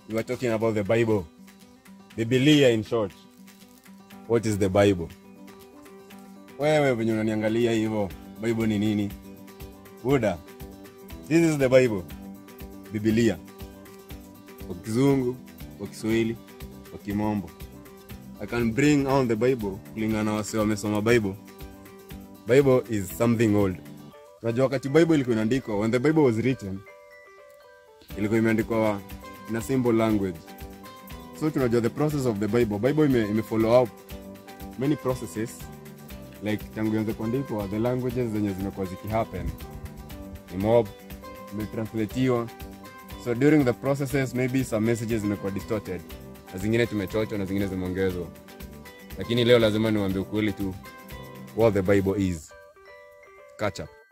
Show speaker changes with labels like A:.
A: we were talking about the bible bibilia in short what is the bible wewe venye unaniangalia hivyo bible ni nini buda this is the bible bibilia kwa kizungu kwa kiswahili kwa kimombo i can bring on the bible kulingana na wase wamesoma bible bible is something old unajua wakati bible ilikuwa inaandikwa when the bible was written ilikuwa imeandikwa in a simple language so tunajua the process of the bible bible ime, ime follow up many processes like tangu ianze kuandikwa the languages zenye zimekuwa zikihappen ni mob imetranslatiwa so during the processes maybe some messages zimekuwa distorted na zingine tumechochwa na zingine zimeongezwa lakini leo lazima niwaambie ukweli tu what the bible is catch up